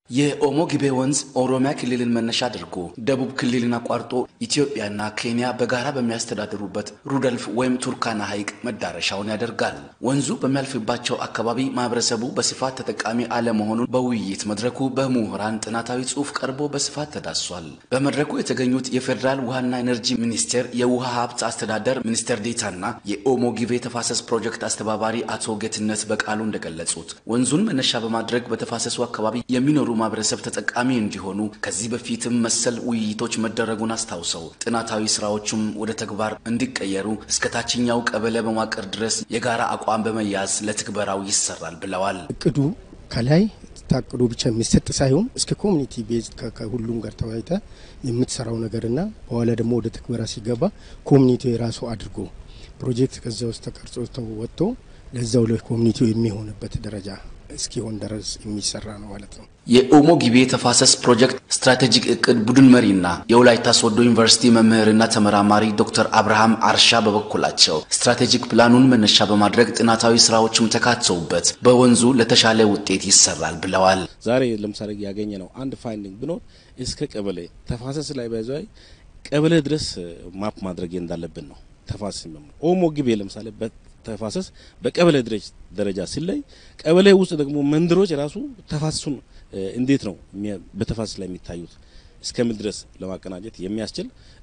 የኦሞ ጊቤ ወንዝ ኦሮሚያ ክልልን መነሻ አድርጎ ደቡብ ክልልን አቋርጦ ኢትዮጵያና ኬንያ በጋራ በሚያስተዳድሩበት ሩደልፍ ወይም ቱርካና ሐይቅ መዳረሻውን ያደርጋል። ወንዙ በሚያልፍባቸው አካባቢ ማህበረሰቡ በስፋት ተጠቃሚ አለመሆኑን በውይይት መድረኩ በምሁራን ጥናታዊ ጽሑፍ ቀርቦ በስፋት ተዳሷል። በመድረኩ የተገኙት የፌዴራል ውሃና ኤነርጂ ሚኒስቴር የውሃ ሀብት አስተዳደር ሚኒስቴር ዴታና የኦሞ ጊቤ ተፋሰስ ፕሮጀክት አስተባባሪ አቶ ጌትነት በቃሉ እንደገለጹት ወንዙን መነሻ በማድረግ በተፋሰሱ አካባቢ የሚኖሩ ማህበረሰብ ተጠቃሚ እንዲሆኑ ከዚህ በፊትም መሰል ውይይቶች መደረጉን አስታውሰው ጥናታዊ ስራዎቹም ወደ ተግባር እንዲቀየሩ እስከ ታችኛው ቀበሌ መዋቅር ድረስ የጋራ አቋም በመያዝ ለትግበራው ይሰራል ብለዋል። እቅዱ ከላይ ታቅዶ ብቻ የሚሰጥ ሳይሆን እስከ ኮሚኒቲ ቤዝ ከሁሉም ጋር ተወያይተ የምትሰራው ነገርና በኋላ ደግሞ ወደ ትግበራ ሲገባ ኮሚኒቲ የራሱ አድርጎ ፕሮጀክት ከዛ ውስጥ ተቀርጾ ወጥቶ ለዛው ለኮሚኒቲው የሚሆንበት ደረጃ እስኪሆን ድረስ የሚሰራ ነው ማለት ነው። የኦሞ ጊቤ ተፋሰስ ፕሮጀክት ስትራቴጂክ እቅድ ቡድን መሪና የወላይታ ሶዶ ዩኒቨርሲቲ መምህርና ተመራማሪ ዶክተር አብርሃም አርሻ በበኩላቸው ስትራቴጂክ ፕላኑን መነሻ በማድረግ ጥናታዊ ስራዎችም ተካተውበት በወንዙ ለተሻለ ውጤት ይሰራል ብለዋል። ዛሬ ለምሳሌ ያገኘ ነው አንድ ፋይንዲንግ ብኖር እስከ ቀበሌ ተፋሰስ ላይ ባይዘ ቀበሌ ድረስ ማፕ ማድረግ እንዳለብን ነው። ተፋሰስ ኦሞ ጊቤ ለምሳሌ ተፋሰስ በቀበሌ ደረጃ ሲለይ ቀበሌ ውስጥ ደግሞ መንደሮች ራሱ ተፋሰሱን እንዴት ነው በተፋሰስ ላይ የሚታዩት እስከምን ድረስ ለማቀናጀት የሚያስችል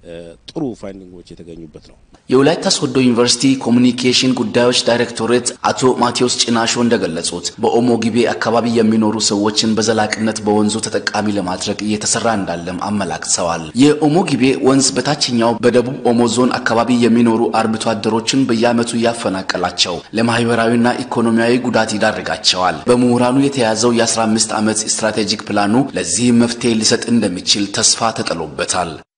ጥሩ ፋይንዲንጎች የተገኙበት ነው። የወላይታ ሶዶ ዩኒቨርሲቲ ኮሚኒኬሽን ጉዳዮች ዳይሬክቶሬት አቶ ማቴዎስ ጭናሾ እንደገለጹት በኦሞ ጊቤ አካባቢ የሚኖሩ ሰዎችን በዘላቂነት በወንዙ ተጠቃሚ ለማድረግ እየተሰራ እንዳለም አመላክተዋል። የኦሞ ጊቤ ወንዝ በታችኛው በደቡብ ኦሞ ዞን አካባቢ የሚኖሩ አርብቶ አደሮችን በየዓመቱ እያፈናቀላቸው ለማህበራዊና ኢኮኖሚያዊ ጉዳት ይዳርጋቸዋል። በምሁራኑ የተያዘው የ15 ዓመት ስትራቴጂክ ፕላኑ ለዚህም መፍትሄ ሊሰጥ እንደሚችል ተስፋ ተጥሎበታል።